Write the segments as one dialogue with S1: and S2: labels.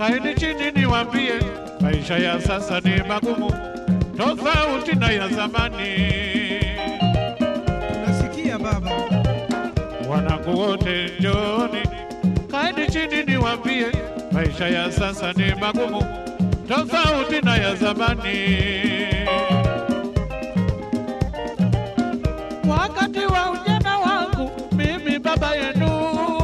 S1: kaeni chini niwambie, maisha ya sasa ni magumu, tofauti na ya zamani.
S2: Nasikia baba.
S1: Wanangu wote njooni, kaeni chini niwambie, maisha ya sasa ni magumu, tofauti na ya zamani. Wakati wa ujana wangu mimi baba yenu,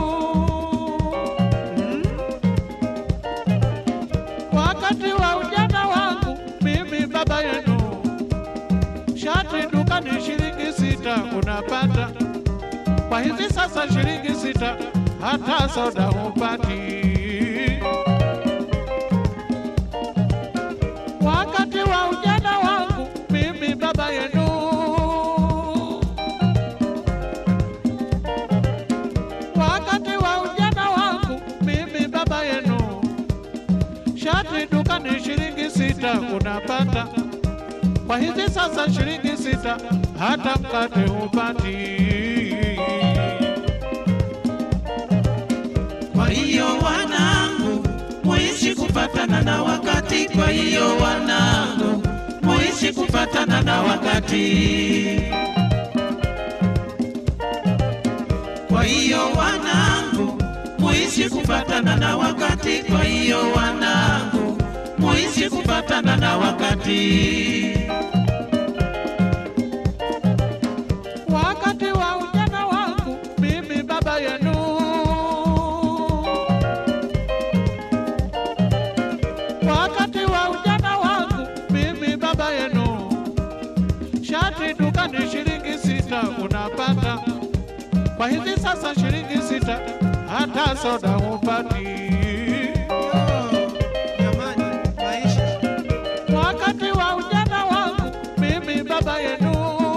S1: wakati wa ujana wangu mimi baba yenu, shati dukani shilingi sita unapata kwa hivi sasa shilingi sita hata soda hupati. Wakati wa ujana wangu mimi baba yenu, wakati wa ujana wangu mimi baba yenu, shati dukani shilingi sita unapata. Kwa hivi sasa shilingi sita hata mkate hupati.
S3: Kwa hiyo wanangu, muishi kufatana na wakati. Kwa hiyo wanangu, muishi kufatana na wakati. Kwa hiyo wanangu, muishi kufatana na wakati. Kwa hiyo wanangu, muishi kufatana na wakati.
S1: Wakati wa ujana wangu mimi baba yenu, wakati wa ujana wangu mimi baba yenu, shati dukani shilingi sita unapata. Kwa hivi sasa shilingi sita hata soda hupati.
S2: Yo, jamani, maisha.
S1: Wakati wa ujana wangu mimi baba yenu,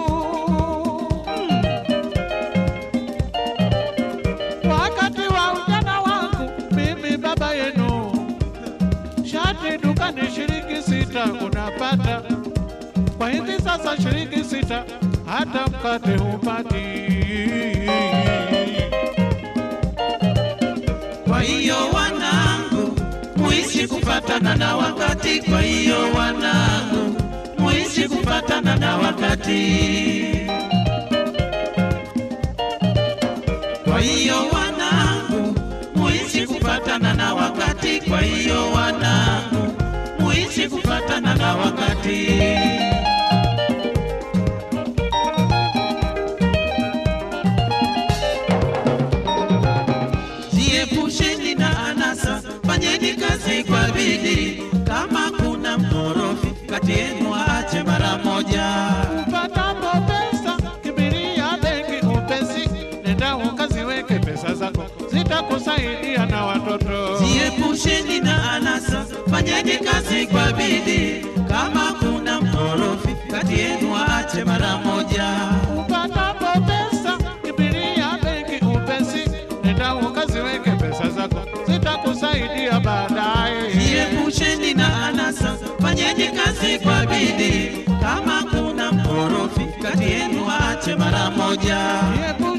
S1: wakati wa ujana wangu mimi baba yenu, shati dukani shilingi sita unapata. Kwa hivi sasa shilingi sita hata mkate hupati.
S3: Kwa hiyo wanangu, muishi kufatana na wakati. Kwa hiyo wanangu, muishi kufatana na wakati. Kwa hiyo wanangu, muishi kufatana na wakati. Kwa hiyo wanangu, muishi kufatana na wakati. Jiepusheni na anasa, fanyeni kazi kwa bidii. Kama kuna mkorofi kati yenu, aache mara moja.
S1: Upatapo pesa kimbilia benki upesi, nenda ukaziweke pesa zako, zitakusaidia na watoto.
S3: Jiepusheni na anasa, fanyeni kazi kwa bidii. Kama kuna mkorofi kati yenu, aache mara moja.
S1: Upatapo pesa kimbilia benki upesi, nenda ukaziweke pesa zako, zitakusaidia baadaye.
S3: Jiepusheni na anasa, fanyeni kazi kwa bidii. Kama kuna mkorofi kati yenu, aache mara moja.
S1: Jiepusheni